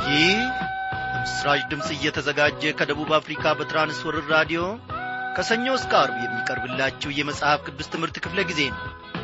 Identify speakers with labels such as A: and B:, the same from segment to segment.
A: ይህ በምስራች ድምፅ እየተዘጋጀ ከደቡብ አፍሪካ በትራንስወርር ራዲዮ ከሰኞ እስከ አርብ የሚቀርብላችሁ የመጽሐፍ ቅዱስ ትምህርት ክፍለ ጊዜ ነው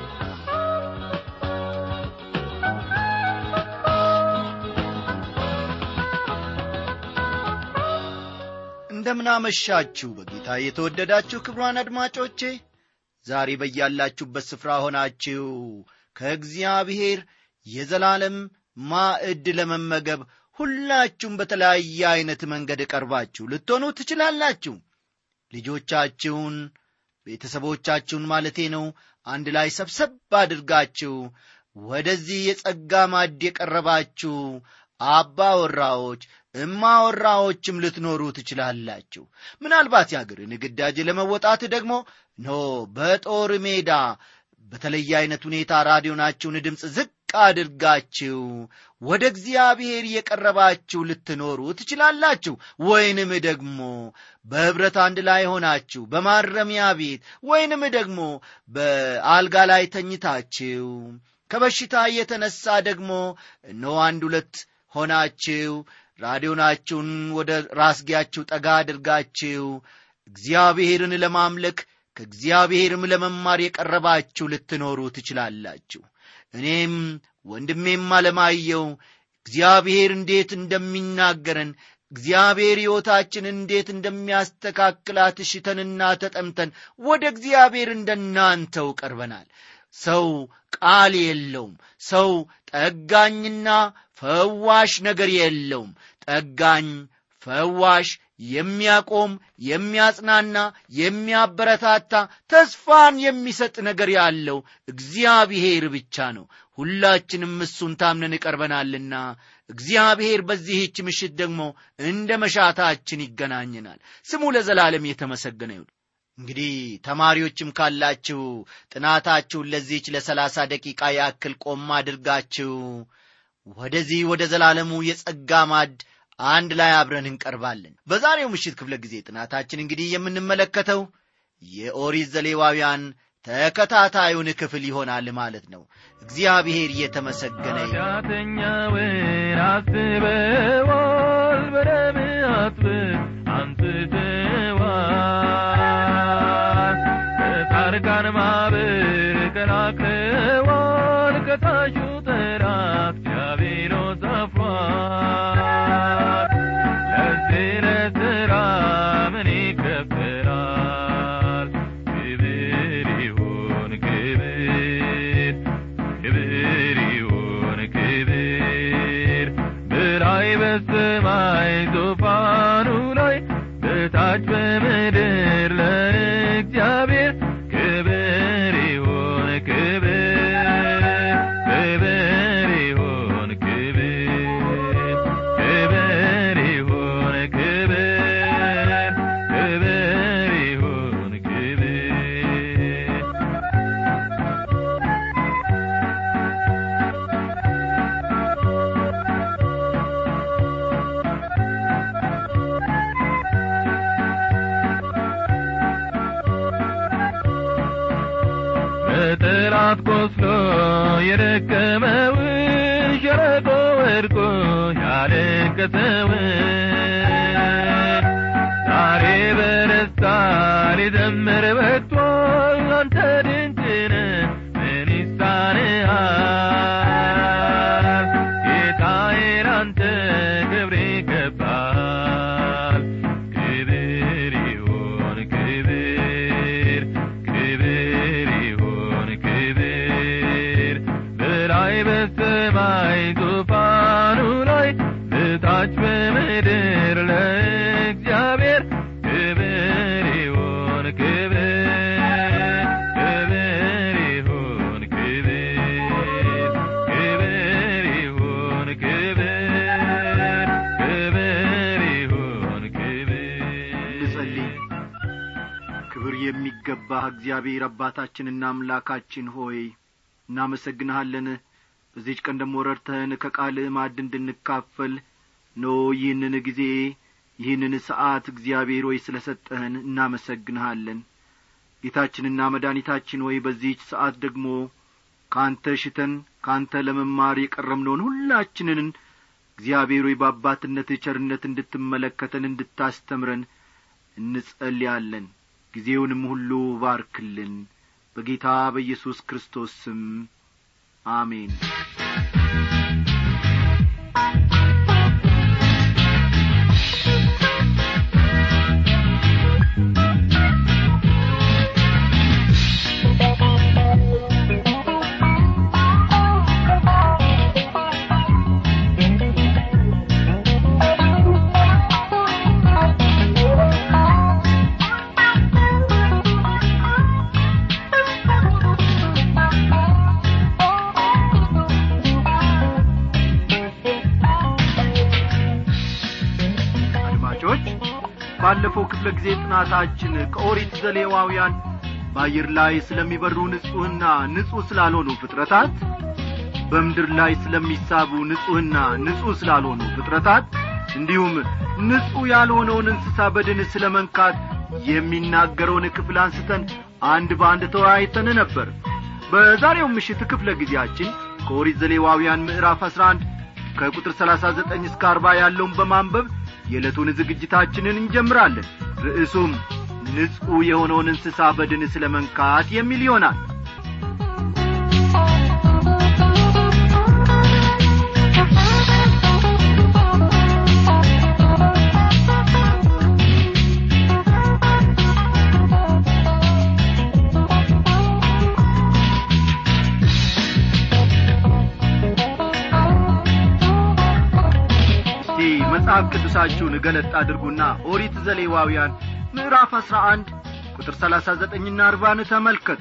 A: እንደምናመሻችሁ በጌታ የተወደዳችሁ ክብሯን አድማጮቼ ዛሬ በያላችሁበት ስፍራ ሆናችሁ ከእግዚአብሔር የዘላለም ማዕድ ለመመገብ ሁላችሁም በተለያየ ዐይነት መንገድ ቀርባችሁ ልትሆኑ ትችላላችሁ ልጆቻችሁን ቤተሰቦቻችሁን ማለቴ ነው አንድ ላይ ሰብሰብ አድርጋችሁ ወደዚህ የጸጋ ማዕድ የቀረባችሁ አባወራዎች እማወራዎችም ልትኖሩ ትችላላችሁ ምናልባት የአገርን ግዳጅ ለመወጣት ደግሞ ኖ በጦር ሜዳ በተለየ ዐይነት ሁኔታ ራዲዮናችሁን ድምፅ ዝቅ አድርጋችሁ ወደ እግዚአብሔር የቀረባችሁ ልትኖሩ ትችላላችሁ ወይንም ደግሞ በኅብረት አንድ ላይ ሆናችሁ በማረሚያ ቤት ወይንም ደግሞ በአልጋ ላይ ተኝታችሁ ከበሽታ የተነሳ ደግሞ እነሆ አንድ ሁለት ሆናችሁ ራዲዮናችሁን ወደ ራስጌያችሁ ጠጋ አድርጋችሁ እግዚአብሔርን ለማምለክ ከእግዚአብሔርም ለመማር የቀረባችሁ ልትኖሩ ትችላላችሁ እኔም ወንድሜም አለማየው እግዚአብሔር እንዴት እንደሚናገረን እግዚአብሔር ሕይወታችን እንዴት እንደሚያስተካክላት ሽተንና ተጠምተን ወደ እግዚአብሔር እንደናንተው ቀርበናል ሰው ቃል የለውም ሰው ጠጋኝና ፈዋሽ ነገር የለውም ጠጋኝ ፈዋሽ የሚያቆም የሚያጽናና የሚያበረታታ ተስፋን የሚሰጥ ነገር ያለው እግዚአብሔር ብቻ ነው ሁላችንም እሱን ታምነን ቀርበናልና እግዚአብሔር በዚህች ምሽት ደግሞ እንደ መሻታችን ይገናኘናል ስሙ ለዘላለም የተመሰገነ ይሁን እንግዲህ ተማሪዎችም ካላችሁ ጥናታችሁን ለዚህች ለሰላሳ ደቂቃ ያክል ቆም አድርጋችሁ ወደዚህ ወደ ዘላለሙ የጸጋ ማድ አንድ ላይ አብረን እንቀርባለን በዛሬው ምሽት ክፍለ ጊዜ ጥናታችን እንግዲህ የምንመለከተው የኦሪት ዘሌዋውያን ተከታታዩን ክፍል ይሆናል ማለት ነው እግዚአብሔር እየተመሰገነ
B: ኃጢአተኛውን አስበዋል በደም አጥብ አንስተዋል ከጻድቃን ማኅበር ቀላቅለዋል ከታሹ ጠራት እግዚአብሔር ሰፍሯል ለዚህ ለሥራ ምን ይከፈላል ክብር ይሁን ክብር ክብር ይሁን ክብር በላይ በሰማይ ዙፋኑ ላይ በታች በምድር ለእግዚአብሔር ክብር ይሁን ክብር ክብር ይሁን ክብር ክብር ይሁን ክብር ክብር ይሁን ክብር በጠላት ቆስሎ የደከመውን ሸረቆ ወድቆ ያለቀሰውን ዛሬ በደስታ ሊዘምር በቅቷል አንተ ድንቅነ ምን ይሳንሃል ጌታዬ ላንተ ክብር ይገባል ክብር ይሁን ክብር ክብር ይሁን ክብር በላይ በሰማይ ዙፋኑ ላይ በታች በምድር ለእግዚአብሔር ክብር ይሁን ክብር ክብር ይሁን ክብር ክብር ይሁን ክብር ክብር ይሁን
A: እንጸልይ
B: ክብር
A: ክብር የሚገባህ እግዚአብሔር አባታችንና አምላካችን ሆይ እናመሰግንሃለን በዚች ቀን ደሞ ረድተህን ከቃልህ ማዕድ እንድንካፈል ኖ ይህንን ጊዜ ይህንን ሰዓት እግዚአብሔር ሆይ ስለ ሰጠህን እናመሰግንሃለን ጌታችንና መድኃኒታችን ሆይ በዚህች ሰዓት ደግሞ ከአንተ ሽተን ከአንተ ለመማር የቀረምነውን ሁላችንን እግዚአብሔር ሆይ በአባትነትህ ቸርነት እንድትመለከተን እንድታስተምረን እንጸልያለን ጊዜውንም ሁሉ ባርክልን በጌታ በኢየሱስ ክርስቶስ ስም አሜን አድማጮች ባለፈው ክፍለ ጊዜ ጥናታችን ከኦሪት ዘሌዋውያን በአየር ላይ ስለሚበሩ ንጹሕና ንጹሕ ስላልሆኑ ፍጥረታት በምድር ላይ ስለሚሳቡ ንጹሕና ንጹሕ ስላልሆኑ ፍጥረታት እንዲሁም ንጹሕ ያልሆነውን እንስሳ በድን ስለ መንካት የሚናገረውን ክፍል አንስተን አንድ በአንድ ተወያይተን ነበር በዛሬው ምሽት ክፍለ ጊዜያችን ከኦሪት ዘሌዋውያን ምዕራፍ አሥራ አንድ ከቁጥር ሰላሳ ዘጠኝ እስከ አርባ ያለውን በማንበብ የዕለቱን ዝግጅታችንን እንጀምራለን ርዕሱም ንጹሕ የሆነውን እንስሳ በድን ስለ መንካት የሚል ይሆናል እስቲ መጽሐፍ ቅዱሳችሁን ገለጥ አድርጉና ኦሪት ዘሌዋውያን ምዕራፍ አሥራ አንድ ቁጥር ሰላሳ ዘጠኝና አርባን ተመልከቱ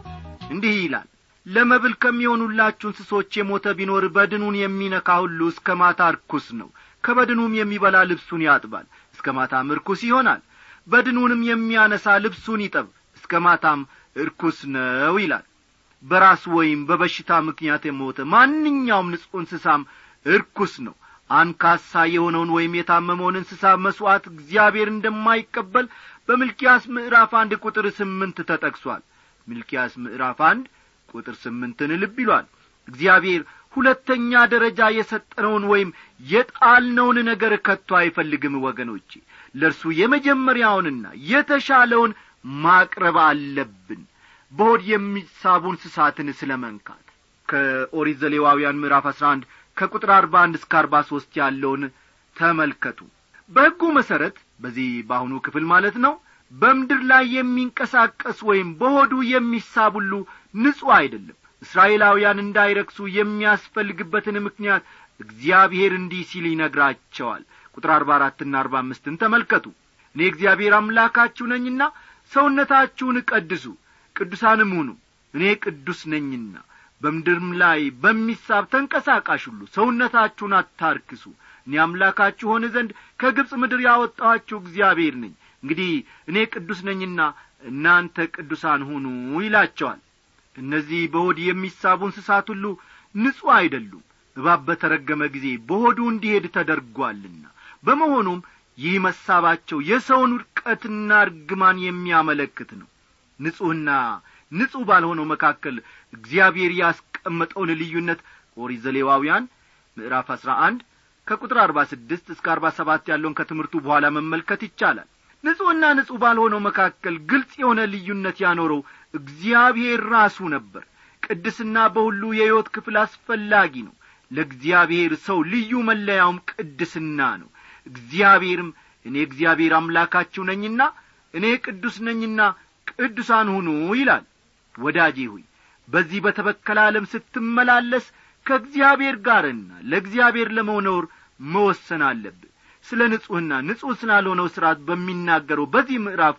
A: እንዲህ ይላል ለመብል ከሚሆኑላችሁ እንስሶች የሞተ ቢኖር በድኑን የሚነካ ሁሉ እስከ ማታ ርኩስ ነው ከበድኑም የሚበላ ልብሱን ያጥባል እስከ ማታም ርኩስ ይሆናል በድኑንም የሚያነሳ ልብሱን ይጠብ እስከ ማታም እርኩስ ነው ይላል በራሱ ወይም በበሽታ ምክንያት የሞተ ማንኛውም ንጹሕ እንስሳም እርኩስ ነው አንካሳ የሆነውን ወይም የታመመውን እንስሳ መሥዋዕት እግዚአብሔር እንደማይቀበል በሚልኪያስ ምዕራፍ አንድ ቁጥር ስምንት ተጠቅሷል ሚልኪያስ ምዕራፍ አንድ ቁጥር ስምንትን ልብ ይሏል እግዚአብሔር ሁለተኛ ደረጃ የሰጠነውን ወይም የጣልነውን ነገር ከቶ አይፈልግም ወገኖቼ ለእርሱ የመጀመሪያውንና የተሻለውን ማቅረብ አለብን በሆድ የሚሳቡ እንስሳትን ስለ መንካት ከኦሪት ዘሌዋውያን ምዕራፍ አሥራ አንድ ከቁጥር አርባ አንድ እስከ አርባ ሦስት ያለውን ተመልከቱ በሕጉ መሠረት በዚህ በአሁኑ ክፍል ማለት ነው በምድር ላይ የሚንቀሳቀስ ወይም በሆዱ የሚሳብ ሁሉ ንጹሕ አይደለም እስራኤላውያን እንዳይረክሱ የሚያስፈልግበትን ምክንያት እግዚአብሔር እንዲህ ሲል ይነግራቸዋል ቁጥር አርባ አራትና አርባ አምስትን ተመልከቱ እኔ እግዚአብሔር አምላካችሁ ነኝና ሰውነታችሁን ቀድሱ ቅዱሳንም ሁኑ እኔ ቅዱስ ነኝና በምድርም ላይ በሚሳብ ተንቀሳቃሽ ሁሉ ሰውነታችሁን አታርክሱ እኔ አምላካችሁ ሆነ ዘንድ ከግብፅ ምድር ያወጣኋችሁ እግዚአብሔር ነኝ እንግዲህ እኔ ቅዱስ ነኝና እናንተ ቅዱሳን ሁኑ ይላቸዋል እነዚህ በሆድ የሚሳቡ እንስሳት ሁሉ ንጹሕ አይደሉም እባብ በተረገመ ጊዜ በሆዱ እንዲሄድ ተደርጓልና በመሆኑም ይህ መሳባቸው የሰውን ውድቀትና እርግማን የሚያመለክት ነው ንጹሕና ንጹሕ ባልሆነው መካከል እግዚአብሔር ያስቀመጠውን ልዩነት ኦሪት ዘሌዋውያን ምዕራፍ አሥራ አንድ ከቁጥር አርባ ስድስት እስከ አርባ ሰባት ያለውን ከትምህርቱ በኋላ መመልከት ይቻላል ንጹሕና ንጹሕ ባልሆነው መካከል ግልጽ የሆነ ልዩነት ያኖረው እግዚአብሔር ራሱ ነበር ቅድስና በሁሉ የሕይወት ክፍል አስፈላጊ ነው ለእግዚአብሔር ሰው ልዩ መለያውም ቅድስና ነው እግዚአብሔርም እኔ እግዚአብሔር አምላካችሁ ነኝና እኔ ቅዱስ ነኝና ቅዱሳን ሁኑ ይላል ወዳጄ ሆይ በዚህ በተበከለ ዓለም ስትመላለስ ከእግዚአብሔር ጋርና ለእግዚአብሔር ለመኖር መወሰን አለብህ ስለ ንጹሕና ንጹሕ ስላልሆነው ሥርዓት በሚናገረው በዚህ ምዕራፍ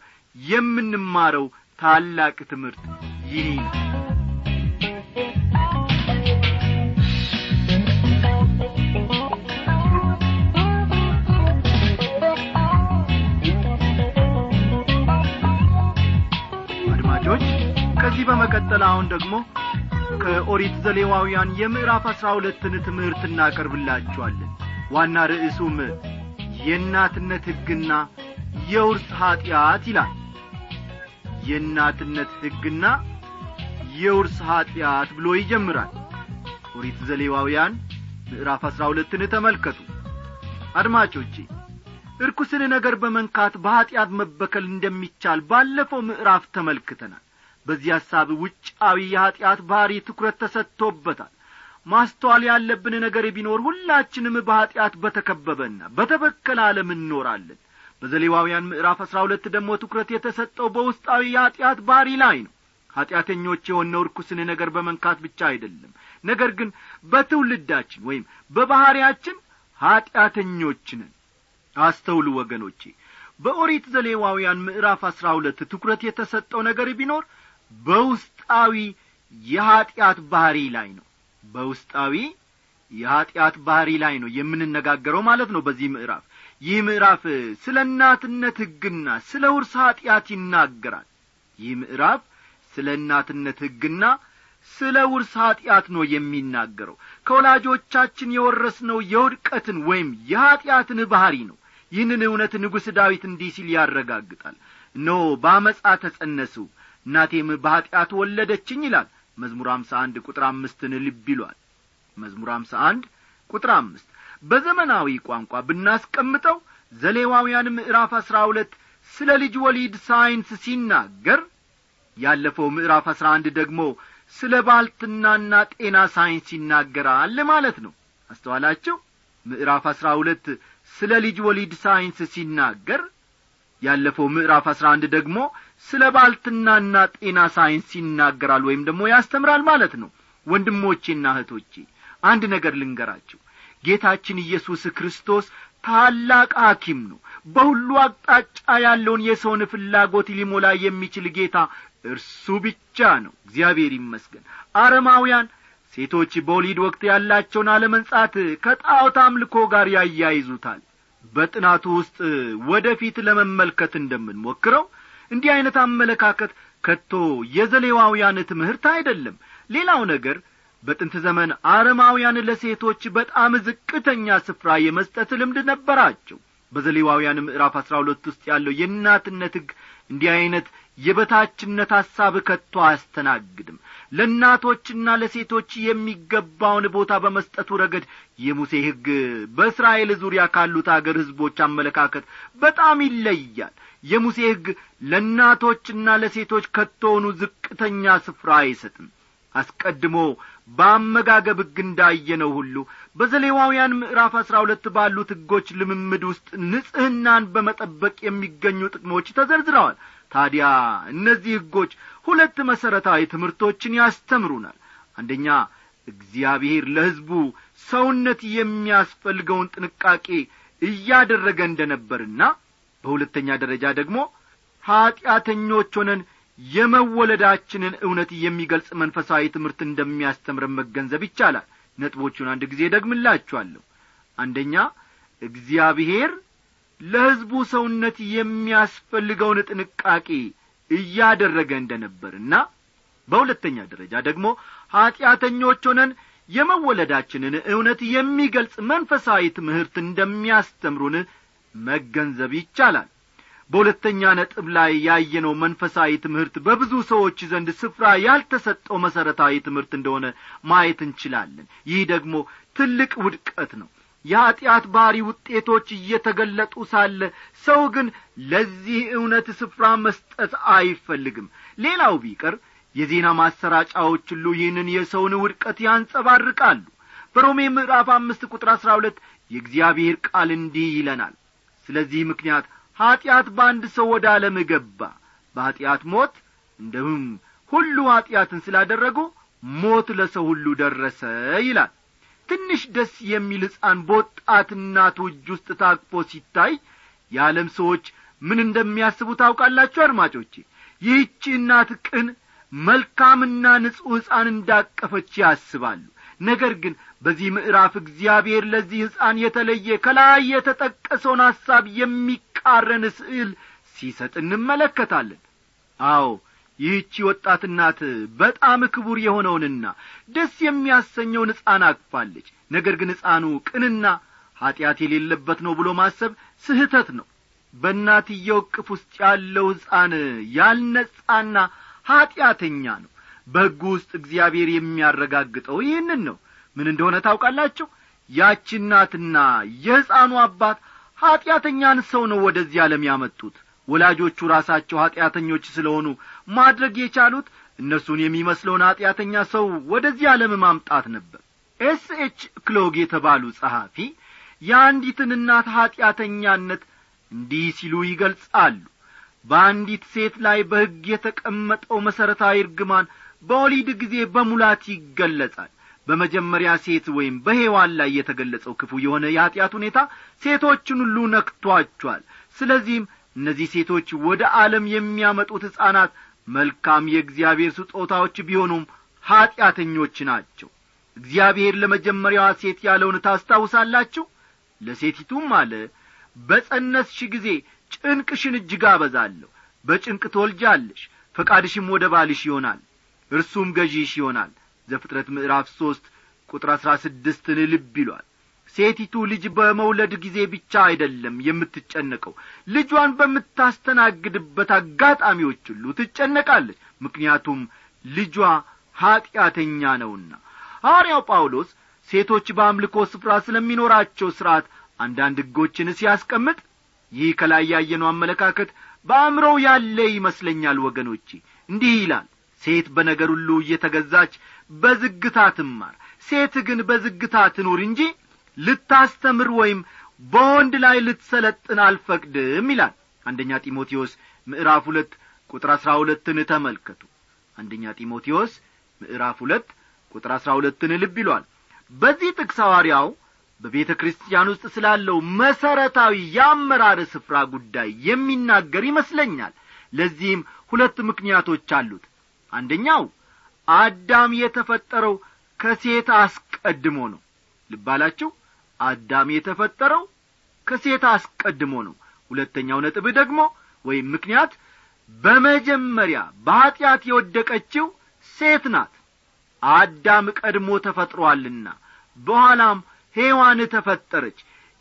A: የምንማረው ታላቅ ትምህርት ይህ ነው አድማጮች ከዚህ በመቀጠል አሁን ደግሞ ከኦሪት ዘሌዋውያን የምዕራፍ አሥራ ሁለትን ትምህርት እናቀርብላችኋለን ዋና ርዕሱም የእናትነት ሕግና የውርስ ኀጢአት ይላል የእናትነት ሕግና የውርስ ኀጢአት ብሎ ይጀምራል ኦሪት ዘሌዋውያን ምዕራፍ አሥራ ሁለትን ተመልከቱ አድማጮቼ እርኩስን ነገር በመንካት በኀጢአት መበከል እንደሚቻል ባለፈው ምዕራፍ ተመልክተናል በዚህ ሐሳብ ውጫዊ የኀጢአት ባሕሪ ትኩረት ተሰጥቶበታል ማስተዋል ያለብን ነገር ቢኖር ሁላችንም በኀጢአት በተከበበና በተበከለ ዓለም እንኖራለን በዘሌዋውያን ምዕራፍ አሥራ ሁለት ደግሞ ትኩረት የተሰጠው በውስጣዊ የኀጢአት ባሕሪ ላይ ነው ኀጢአተኞች የሆነው ርኩስን ነገር በመንካት ብቻ አይደለም ነገር ግን በትውልዳችን ወይም በባሕርያችን ኀጢአተኞች ነን አስተውሉ ወገኖቼ በኦሪት ዘሌዋውያን ምዕራፍ አሥራ ሁለት ትኩረት የተሰጠው ነገር ቢኖር በውስጣዊ የኀጢአት ባሕሪ ላይ ነው በውስጣዊ የኀጢአት ባሕሪ ላይ ነው የምንነጋገረው ማለት ነው በዚህ ምዕራፍ ይህ ምዕራፍ ስለ እናትነት ሕግና ስለ ውርስ ኀጢአት ይናገራል ይህ ምዕራፍ ስለ እናትነት ሕግና ስለ ውርስ ኀጢአት ነው የሚናገረው ከወላጆቻችን የወረስነው የውድቀትን ወይም የኀጢአትን ባሕሪ ነው ይህንን እውነት ንጉሥ ዳዊት እንዲህ ሲል ያረጋግጣል እነሆ በአመፃ ተጸነሱ እናቴም በኀጢአት ወለደችኝ ይላል መዝሙር አምሳ አንድ ቁጥር አምስትን ልብ ይሏል መዝሙር አምሳ አንድ ቁጥር አምስት በዘመናዊ ቋንቋ ብናስቀምጠው ዘሌዋውያን ምዕራፍ አሥራ ሁለት ስለ ልጅ ወሊድ ሳይንስ ሲናገር ያለፈው ምዕራፍ አሥራ አንድ ደግሞ ስለ ባልትናና ጤና ሳይንስ ይናገራል ማለት ነው አስተዋላችሁ ምዕራፍ አሥራ ሁለት ስለ ልጅ ወሊድ ሳይንስ ሲናገር ያለፈው ምዕራፍ አሥራ አንድ ደግሞ ስለ ባልትናና ጤና ሳይንስ ይናገራል ወይም ደግሞ ያስተምራል ማለት ነው ወንድሞቼና እህቶቼ አንድ ነገር ልንገራችሁ ጌታችን ኢየሱስ ክርስቶስ ታላቅ ሐኪም ነው በሁሉ አቅጣጫ ያለውን የሰውን ፍላጎት ሊሞላ የሚችል ጌታ እርሱ ብቻ ነው እግዚአብሔር ይመስገን አረማውያን ሴቶች በወሊድ ወቅት ያላቸውን አለመንጻት ከጣዖት አምልኮ ጋር ያያይዙታል በጥናቱ ውስጥ ወደፊት ለመመልከት እንደምንሞክረው እንዲህ ዐይነት አመለካከት ከቶ የዘሌዋውያን ትምህርት አይደለም ሌላው ነገር በጥንት ዘመን አረማውያን ለሴቶች በጣም ዝቅተኛ ስፍራ የመስጠት ልምድ ነበራቸው በዘሌዋውያን ምዕራፍ አሥራ ሁለት ውስጥ ያለው የእናትነት ሕግ እንዲህ ዐይነት የበታችነት ሐሳብ ከቶ አያስተናግድም ለእናቶችና ለሴቶች የሚገባውን ቦታ በመስጠቱ ረገድ የሙሴ ሕግ በእስራኤል ዙሪያ ካሉት አገር ሕዝቦች አመለካከት በጣም ይለያል የሙሴ ሕግ ለእናቶችና ለሴቶች ከቶሆኑ ዝቅተኛ ስፍራ አይሰጥም አስቀድሞ በአመጋገብ ሕግ እንዳየነው ሁሉ በዘሌዋውያን ምዕራፍ አሥራ ሁለት ባሉት ሕጎች ልምምድ ውስጥ ንጽሕናን በመጠበቅ የሚገኙ ጥቅሞች ተዘርዝረዋል ታዲያ እነዚህ ሕጎች ሁለት መሠረታዊ ትምህርቶችን ያስተምሩናል አንደኛ እግዚአብሔር ለሕዝቡ ሰውነት የሚያስፈልገውን ጥንቃቄ እያደረገ እንደ ነበርና በሁለተኛ ደረጃ ደግሞ ኀጢአተኞች ሆነን የመወለዳችንን እውነት የሚገልጽ መንፈሳዊ ትምህርት እንደሚያስተምረን መገንዘብ ይቻላል ነጥቦቹን አንድ ጊዜ ደግምላችኋለሁ አንደኛ እግዚአብሔር ለሕዝቡ ሰውነት የሚያስፈልገውን ጥንቃቄ እያደረገ እንደ ነበርና በሁለተኛ ደረጃ ደግሞ ኀጢአተኞች ሆነን የመወለዳችንን እውነት የሚገልጽ መንፈሳዊ ትምህርት እንደሚያስተምሩን መገንዘብ ይቻላል በሁለተኛ ነጥብ ላይ ያየነው መንፈሳዊ ትምህርት በብዙ ሰዎች ዘንድ ስፍራ ያልተሰጠው መሠረታዊ ትምህርት እንደሆነ ማየት እንችላለን ይህ ደግሞ ትልቅ ውድቀት ነው የኀጢአት ባሕሪ ውጤቶች እየተገለጡ ሳለ ሰው ግን ለዚህ እውነት ስፍራ መስጠት አይፈልግም ሌላው ቢቀር የዜና ማሰራጫዎች ሁሉ ይህንን የሰውን ውድቀት ያንጸባርቃሉ በሮሜ ምዕራፍ አምስት ቁጥር አሥራ ሁለት የእግዚአብሔር ቃል እንዲህ ይለናል ስለዚህ ምክንያት ኀጢአት በአንድ ሰው ወደ ዓለም ገባ በኀጢአት ሞት እንደሁም ሁሉ ኀጢአትን ስላደረጉ ሞት ለሰው ሁሉ ደረሰ ይላል ትንሽ ደስ የሚል ሕፃን በወጣት እናቱ እጅ ውስጥ ታቅፎ ሲታይ የዓለም ሰዎች ምን እንደሚያስቡ ታውቃላችሁ አድማጮቼ ይህቺ እናት ቅን መልካምና ንጹሕ ሕፃን እንዳቀፈች ያስባሉ ነገር ግን በዚህ ምዕራፍ እግዚአብሔር ለዚህ ሕፃን የተለየ ከላይ የተጠቀሰውን ሐሳብ የሚቃረን ስዕል ሲሰጥ እንመለከታለን አዎ ይህቺ ወጣት እናት በጣም ክቡር የሆነውንና ደስ የሚያሰኘውን ሕፃን አቅፋለች ነገር ግን ሕፃኑ ቅንና ኀጢአት የሌለበት ነው ብሎ ማሰብ ስህተት ነው በእናትየው እቅፍ ውስጥ ያለው ሕፃን ያልነጻና ኀጢአተኛ ነው በሕጉ ውስጥ እግዚአብሔር የሚያረጋግጠው ይህንን ነው ምን እንደሆነ ታውቃላችሁ ያቺ እናትና የሕፃኑ አባት ኀጢአተኛን ሰው ነው ወደዚህ ዓለም ያመጡት ወላጆቹ ራሳቸው ኀጢአተኞች ስለሆኑ ማድረግ የቻሉት እነርሱን የሚመስለውን ኀጢአተኛ ሰው ወደዚህ ዓለም ማምጣት ነበር ኤስ ኤች ክሎግ የተባሉ ጸሐፊ የአንዲትን እናት ኀጢአተኛነት እንዲህ ሲሉ ይገልጻሉ በአንዲት ሴት ላይ በሕግ የተቀመጠው መሠረታዊ እርግማን በወሊድ ጊዜ በሙላት ይገለጻል በመጀመሪያ ሴት ወይም በሔዋን ላይ የተገለጸው ክፉ የሆነ የኀጢአት ሁኔታ ሴቶችን ሁሉ ነክቷቸዋል ስለዚህም እነዚህ ሴቶች ወደ ዓለም የሚያመጡት ሕፃናት መልካም የእግዚአብሔር ስጦታዎች ቢሆኑም ኀጢአተኞች ናቸው እግዚአብሔር ለመጀመሪያዋ ሴት ያለውን ታስታውሳላችሁ ለሴቲቱም አለ በጸነስሽ ጊዜ ጭንቅሽን እጅግ አበዛለሁ በጭንቅ ትወልጃለሽ ፈቃድሽም ወደ ባልሽ ይሆናል እርሱም ገዢሽ ይሆናል ዘፍጥረት ምዕራፍ ሦስት ቁጥር አሥራ ስድስትን ልብ ይሏል ሴቲቱ ልጅ በመውለድ ጊዜ ብቻ አይደለም የምትጨነቀው ልጇን በምታስተናግድበት አጋጣሚዎች ሁሉ ትጨነቃለች ምክንያቱም ልጇ ኀጢአተኛ ነውና ሐዋርያው ጳውሎስ ሴቶች በአምልኮ ስፍራ ስለሚኖራቸው ሥርዓት አንዳንድ ሕጎችን ሲያስቀምጥ ይህ ከላይ ያየነው አመለካከት በአእምሮው ያለ ይመስለኛል ወገኖቼ እንዲህ ይላል ሴት በነገር ሁሉ እየተገዛች በዝግታ ትማር ሴት ግን በዝግታ ትኑር እንጂ ልታስተምር ወይም በወንድ ላይ ልትሰለጥን አልፈቅድም ይላል አንደኛ ጢሞቴዎስ ምዕራፍ ሁለት ቁጥር አሥራ ሁለትን ተመልከቱ አንደኛ ጢሞቴዎስ ምዕራፍ ሁለት ቁጥር አሥራ ሁለትን ልብ ይሏል በዚህ ጥቅስ ሐዋርያው በቤተ ክርስቲያን ውስጥ ስላለው መሠረታዊ የአመራር ስፍራ ጉዳይ የሚናገር ይመስለኛል ለዚህም ሁለት ምክንያቶች አሉት አንደኛው አዳም የተፈጠረው ከሴት አስቀድሞ ነው ልባላችሁ አዳም የተፈጠረው ከሴት አስቀድሞ ነው ሁለተኛው ነጥብ ደግሞ ወይም ምክንያት በመጀመሪያ በኀጢአት የወደቀችው ሴት ናት አዳም ቀድሞ ተፈጥሮአልና በኋላም ሔዋን ተፈጠረች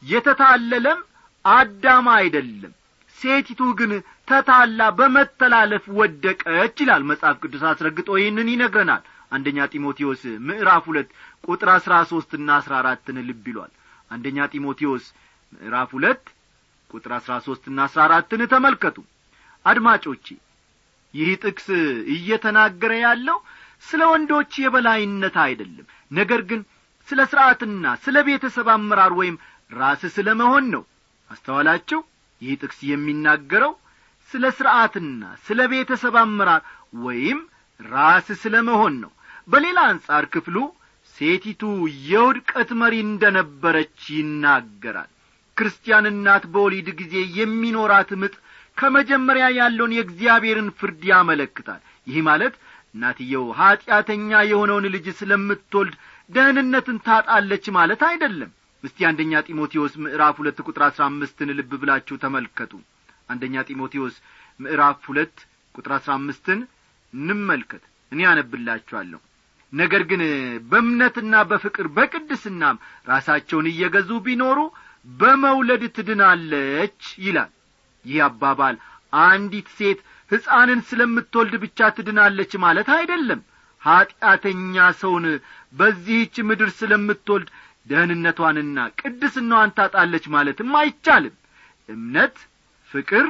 A: የተታለለም አዳም አይደለም ሴቲቱ ግን ተታላ በመተላለፍ ወደቀች ይላል መጽሐፍ ቅዱስ አስረግጦ ይህንን ይነግረናል አንደኛ ጢሞቴዎስ ምዕራፍ ሁለት ቁጥር አሥራ ሦስትና አሥራ አራትን ልብ ይሏል አንደኛ ጢሞቴዎስ ምዕራፍ ሁለት ቁጥር አሥራ ሦስትና አሥራ አራትን ተመልከቱ አድማጮቼ ይህ ጥቅስ እየተናገረ ያለው ስለ ወንዶች የበላይነት አይደለም ነገር ግን ስለ ሥርዓትና ስለ ቤተሰብ አመራር ወይም ራስ ስለ መሆን ነው አስተዋላችሁ ይህ ጥቅስ የሚናገረው ስለ ሥርዓትና ስለ ቤተሰብ አመራር ወይም ራስ ስለ መሆን ነው በሌላ አንጻር ክፍሉ ሴቲቱ የውድቀት መሪ እንደ ነበረች ይናገራል ክርስቲያን እናት በወሊድ ጊዜ የሚኖራት ምጥ ከመጀመሪያ ያለውን የእግዚአብሔርን ፍርድ ያመለክታል ይህ ማለት እናትየው ኀጢአተኛ የሆነውን ልጅ ስለምትወልድ ደህንነትን ታጣለች ማለት አይደለም እስቲ አንደኛ ጢሞቴዎስ ምዕራፍ ሁለት ቁጥር አሥራ አምስትን ልብ ብላችሁ ተመልከቱ አንደኛ ጢሞቴዎስ ምዕራፍ ሁለት ቁጥር አሥራ አምስትን እንመልከት እኔ ያነብላችኋለሁ ነገር ግን በእምነትና በፍቅር በቅድስናም ራሳቸውን እየገዙ ቢኖሩ በመውለድ ትድናለች ይላል ይህ አባባል አንዲት ሴት ሕፃንን ስለምትወልድ ብቻ ትድናለች ማለት አይደለም ኀጢአተኛ ሰውን በዚህች ምድር ስለምትወልድ ደህንነቷንና ቅድስናዋን ታጣለች ማለትም አይቻልም እምነት ፍቅር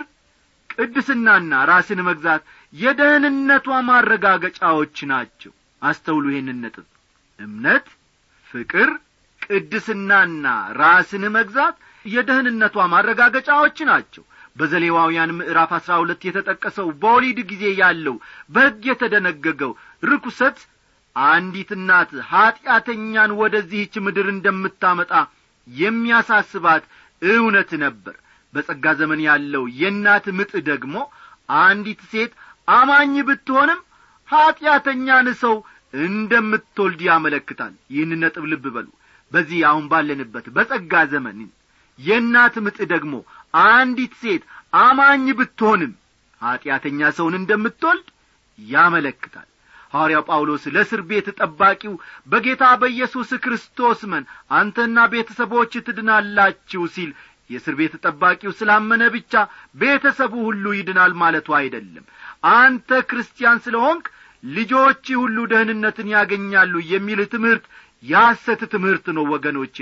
A: ቅድስናና ራስን መግዛት የደህንነቷ ማረጋገጫዎች ናቸው አስተውሉ ይህንን ነጥብ እምነት ፍቅር ቅድስናና ራስን መግዛት የደህንነቷ ማረጋገጫዎች ናቸው በዘሌዋውያን ምዕራፍ አሥራ ሁለት የተጠቀሰው በወሊድ ጊዜ ያለው በሕግ የተደነገገው ርኩሰት አንዲት እናት ኀጢአተኛን ወደዚህች ምድር እንደምታመጣ የሚያሳስባት እውነት ነበር በጸጋ ዘመን ያለው የእናት ምጥ ደግሞ አንዲት ሴት አማኝ ብትሆንም ኀጢአተኛን ሰው እንደምትወልድ ያመለክታል ይህን ነጥብ ልብ በሉ በዚህ አሁን ባለንበት በጸጋ ዘመን የእናት ምጥ ደግሞ አንዲት ሴት አማኝ ብትሆንም ኀጢአተኛ ሰውን እንደምትወልድ ያመለክታል ሐዋርያው ጳውሎስ ለእስር ቤት ጠባቂው በጌታ በኢየሱስ ክርስቶስ መን አንተና ቤተሰቦች ትድናላችሁ ሲል የእስር ቤት ጠባቂው ስላመነ ብቻ ቤተሰቡ ሁሉ ይድናል ማለቱ አይደለም አንተ ክርስቲያን ስለ ሆንክ ልጆች ሁሉ ደህንነትን ያገኛሉ የሚል ትምህርት ያሰት ትምህርት ነው ወገኖቼ ሆይ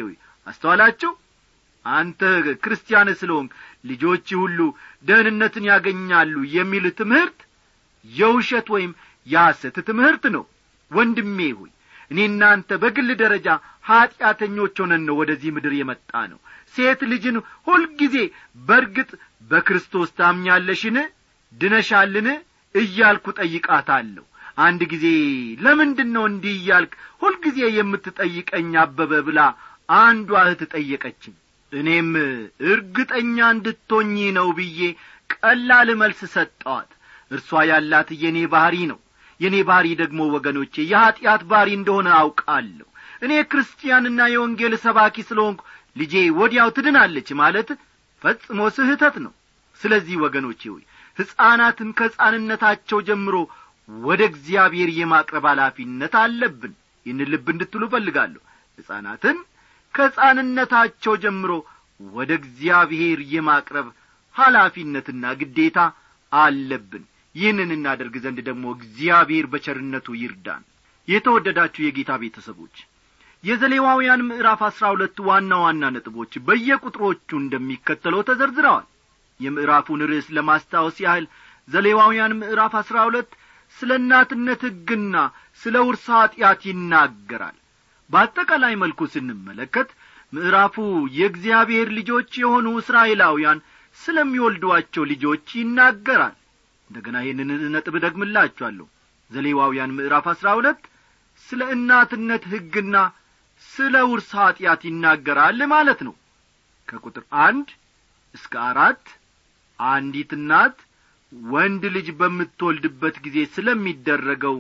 A: አስተዋላችሁ አንተ ክርስቲያን ስለሆንክ ልጆች ሁሉ ደህንነትን ያገኛሉ የሚል ትምህርት የውሸት ወይም የሐሰት ትምህርት ነው ወንድሜ ሆይ እኔ እናንተ በግል ደረጃ ኀጢአተኞች ሆነን ነው ወደዚህ ምድር የመጣ ነው ሴት ልጅን ሁልጊዜ በርግጥ በክርስቶስ ታምኛለሽን ድነሻልን እያልኩ ጠይቃታለሁ አንድ ጊዜ ለምንድን ነው እንዲህ እያልክ ሁልጊዜ የምትጠይቀኝ አበበ ብላ አንዷ እህት ጠየቀችኝ እኔም እርግጠኛ እንድትሆኚ ነው ብዬ ቀላል መልስ ሰጠዋት እርሷ ያላት የኔ ባሕሪ ነው የእኔ ባሕሪ ደግሞ ወገኖቼ የኀጢአት ባሕሪ እንደሆነ አውቃለሁ እኔ ክርስቲያንና የወንጌል ሰባኪ ስለሆንኩ ልጄ ወዲያው ትድናለች ማለት ፈጽሞ ስህተት ነው ስለዚህ ወገኖቼ ሆይ ሕፃናትን ከሕፃንነታቸው ጀምሮ ወደ እግዚአብሔር የማቅረብ ኃላፊነት አለብን ይህን ልብ እንድትሉ እፈልጋለሁ ሕፃናትን ከሕፃንነታቸው ጀምሮ ወደ እግዚአብሔር የማቅረብ ኃላፊነትና ግዴታ አለብን ይህንን እናደርግ ዘንድ ደግሞ እግዚአብሔር በቸርነቱ ይርዳን የተወደዳችሁ የጌታ ቤተሰቦች የዘሌዋውያን ምዕራፍ አሥራ ሁለት ዋና ዋና ነጥቦች በየቁጥሮቹ እንደሚከተለው ተዘርዝረዋል የምዕራፉን ርዕስ ለማስታወስ ያህል ዘሌዋውያን ምዕራፍ አሥራ ሁለት ስለ እናትነት ሕግና ስለ ውርስ ኀጢአት ይናገራል በአጠቃላይ መልኩ ስንመለከት ምዕራፉ የእግዚአብሔር ልጆች የሆኑ እስራኤላውያን ስለሚወልዷቸው ልጆች ይናገራል እንደገና ይህንን ነጥብ ደግምላችኋለሁ ዘሌዋውያን ምዕራፍ አሥራ ሁለት ስለ እናትነት ሕግና ስለ ውርስ ኀጢአት ይናገራል ማለት ነው ከቁጥር አንድ እስከ አራት አንዲት እናት ወንድ ልጅ በምትወልድበት ጊዜ ስለሚደረገው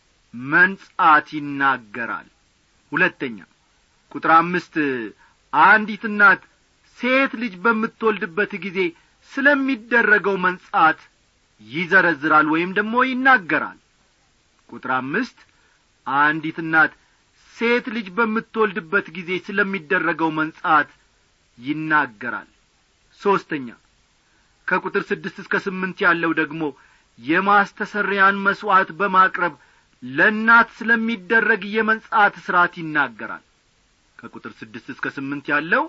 A: መንጻት ይናገራል ሁለተኛ ቁጥር አምስት አንዲት እናት ሴት ልጅ በምትወልድበት ጊዜ ስለሚደረገው መንጻት ይዘረዝራል ወይም ደግሞ ይናገራል ቁጥር አምስት አንዲት እናት ሴት ልጅ በምትወልድበት ጊዜ ስለሚደረገው መንጻት ይናገራል ሦስተኛ ከቁጥር ስድስት እስከ ስምንት ያለው ደግሞ የማስተሰሪያን መሥዋዕት በማቅረብ ለእናት ስለሚደረግ የመንጻት ሥርዓት ይናገራል ከቁጥር ስድስት እስከ ስምንት ያለው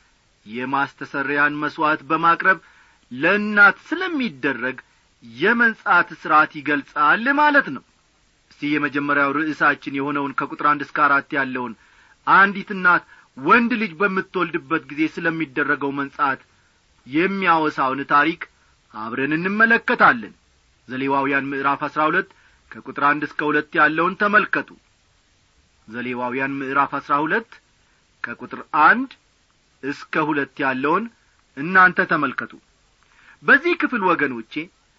A: የማስተሰሪያን መሥዋዕት በማቅረብ ለእናት ስለሚደረግ የመንጻት ሥርዓት ይገልጻል ማለት ነው እስቲ የመጀመሪያው ርዕሳችን የሆነውን ከቁጥር አንድ እስከ አራት ያለውን አንዲት እናት ወንድ ልጅ በምትወልድበት ጊዜ ስለሚደረገው መንጻት የሚያወሳውን ታሪክ አብረን እንመለከታለን ዘሌዋውያን ምዕራፍ አሥራ ሁለት ከቁጥር አንድ እስከ ሁለት ያለውን ተመልከቱ ዘሌዋውያን ምዕራፍ አሥራ ሁለት ከቁጥር አንድ እስከ ሁለት ያለውን እናንተ ተመልከቱ በዚህ ክፍል ወገኖቼ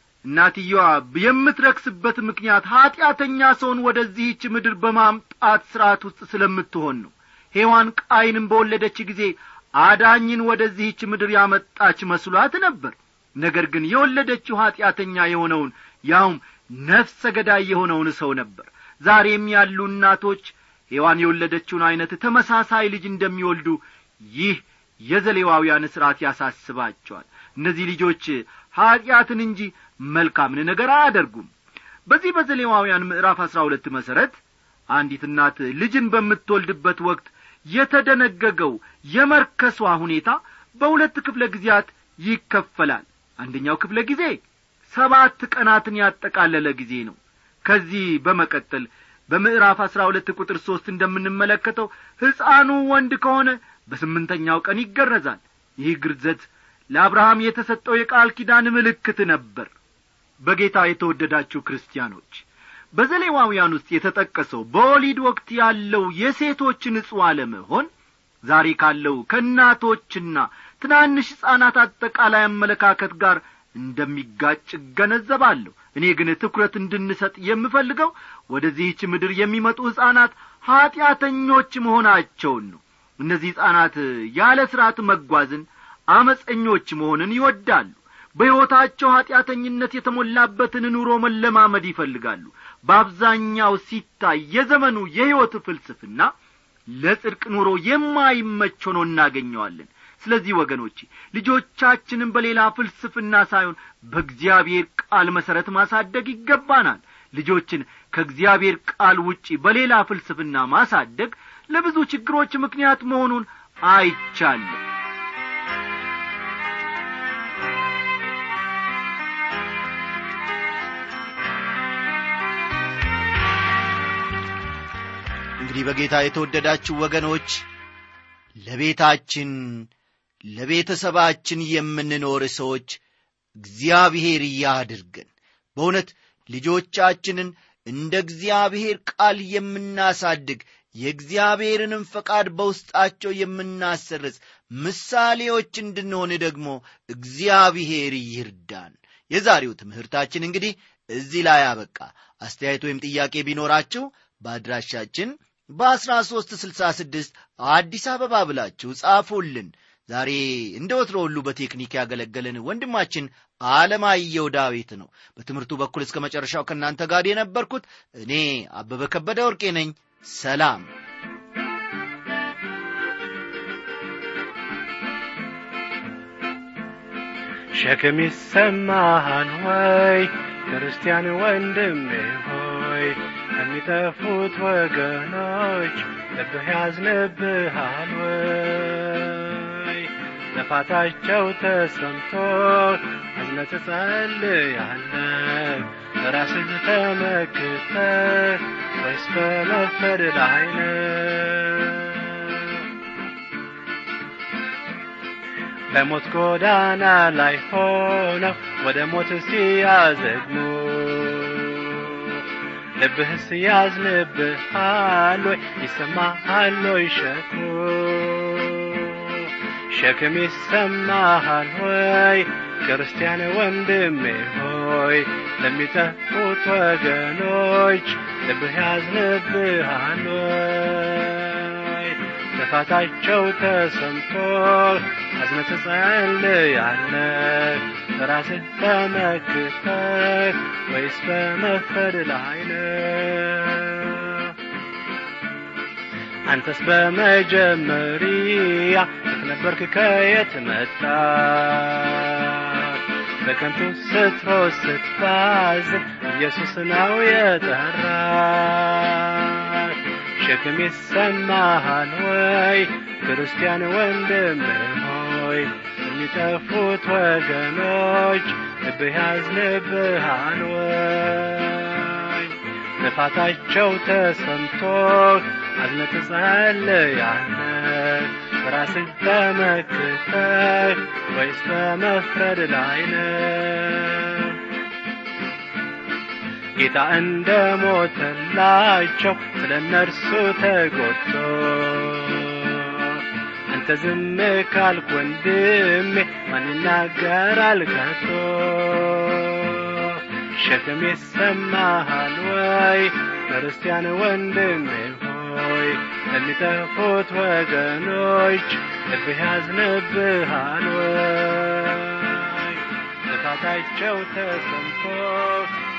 A: እናትየዋ የምትረክስበት ምክንያት ኀጢአተኛ ሰውን ወደዚህች ምድር በማምጣት ሥርዓት ውስጥ ስለምትሆን ነው ሔዋን ቃይንም በወለደች ጊዜ አዳኝን ወደዚህች ምድር ያመጣች መስሏት ነበር ነገር ግን የወለደችው ኀጢአተኛ የሆነውን ያውም ነፍሰ ገዳይ የሆነውን ሰው ነበር ዛሬም ያሉ እናቶች ሔዋን የወለደችውን ዐይነት ተመሳሳይ ልጅ እንደሚወልዱ ይህ የዘሌዋውያን ሥርዓት ያሳስባቸዋል እነዚህ ልጆች ኀጢአትን እንጂ መልካምን ነገር አያደርጉም በዚህ በዘሌዋውያን ምዕራፍ አሥራ ሁለት መሠረት አንዲት እናት ልጅን በምትወልድበት ወቅት የተደነገገው የመርከሷ ሁኔታ በሁለት ክፍለ ጊዜያት ይከፈላል አንደኛው ክፍለ ጊዜ ሰባት ቀናትን ያጠቃለለ ጊዜ ነው ከዚህ በመቀጠል በምዕራፍ አሥራ ሁለት ቁጥር ሦስት እንደምንመለከተው ሕፃኑ ወንድ ከሆነ በስምንተኛው ቀን ይገረዛል ይህ ግርዘት ለአብርሃም የተሰጠው የቃል ኪዳን ምልክት ነበር በጌታ የተወደዳችሁ ክርስቲያኖች በዘሌዋውያን ውስጥ የተጠቀሰው በወሊድ ወቅት ያለው የሴቶች ንጹሕ አለመሆን ዛሬ ካለው ከእናቶችና ትናንሽ ሕፃናት አጠቃላይ አመለካከት ጋር እንደሚጋጭ እገነዘባለሁ እኔ ግን ትኩረት እንድንሰጥ የምፈልገው ወደዚህች ምድር የሚመጡ ሕፃናት ኀጢአተኞች መሆናቸውን ነው እነዚህ ሕፃናት ያለ ሥርዓት መጓዝን አመፀኞች መሆንን ይወዳሉ በሕይወታቸው ኀጢአተኝነት የተሞላበትን ኑሮ መለማመድ ይፈልጋሉ በአብዛኛው ሲታይ የዘመኑ የሕይወት ፍልስፍና ለጽድቅ ኑሮ የማይመች ሆኖ እናገኘዋለን ስለዚህ ወገኖቼ ልጆቻችንን በሌላ ፍልስፍና ሳይሆን በእግዚአብሔር ቃል መሠረት ማሳደግ ይገባናል ልጆችን ከእግዚአብሔር ቃል ውጪ በሌላ ፍልስፍና ማሳደግ ለብዙ ችግሮች ምክንያት መሆኑን አይቻለሁ እንግዲህ በጌታ የተወደዳችሁ ወገኖች ለቤታችን ለቤተሰባችን የምንኖር ሰዎች እግዚአብሔር ያድርገን በእውነት ልጆቻችንን እንደ እግዚአብሔር ቃል የምናሳድግ የእግዚአብሔርንም ፈቃድ በውስጣቸው የምናሰርጽ ምሳሌዎች እንድንሆን ደግሞ እግዚአብሔር ይርዳን የዛሬው ትምህርታችን እንግዲህ እዚህ ላይ አበቃ አስተያየት ወይም ጥያቄ ቢኖራችሁ በአድራሻችን በ1366 አዲስ አበባ ብላችሁ ጻፉልን ዛሬ እንደ ወትሮ ሁሉ በቴክኒክ ያገለገለን ወንድማችን አለማየው ዳዊት ነው በትምህርቱ በኩል እስከ መጨረሻው ከእናንተ ጋር የነበርኩት እኔ አበበ ከበደ ወርቄ ነኝ ሰላም
C: ሸክም ይሰማሃል ወይ ክርስቲያን ወንድሜ ሆይ ከሚጠፉት ወገኖች ልብህ ያዝንብሃል ወይ ጥፋታቸው ተሰምቶ አዝነህ ትጸልያለህ በራስህ ተመክተህ ወይስ በመፍረድ ላይ ነህ በሞት ጎዳና ላይ ሆነው ወደ ሞት ሲያዘግሙ ልብህስ ያዝንብሃል ወይ ይሰማሃል ወይ ሸክሙ ሸክም ይሰማሃል ወይ ክርስቲያን ወንድሜ ሆይ ለሚጠፉት ወገኖች ልብህ ያዝንብሃል ወይ ጥፋታቸው ተሰምቶ አዝነህ ትጸልያለህ ራስህ ተመክተህ ወይስ በመፍረድ ላይ ነህ አንተስ በመጀመሪያ የት ነበርክ ከየት መጣ በከንቱ ስትሮጥ ስትባዝን ኢየሱስ ነው የጠራ ሸክም ይሰማሃል ወይ ክርስቲያን ወንድም ሆይ የሚጠፉት ወገኖች ልብህ ያዝንብሃል ወይ ጥፋታቸው ተሰምቶ አዝነህ ትጸልያለህ በራስህ ተመክተህ ወይስ በመፍረድ ላይ ነህ ጌታ እንደ ሞተላቸው ስለ እነርሱ ተጎድቶ አንተ ዝም ካልክ ወንድሜ ማን ይናገራል ከቶ ሸክም ይሰማሃል ወይ ክርስቲያን ወንድሜ ሆይ ለሚጠፉት ወገኖች ልብህ ያዝንብሃል ወይ ጥፋታቸው ተሰምቶ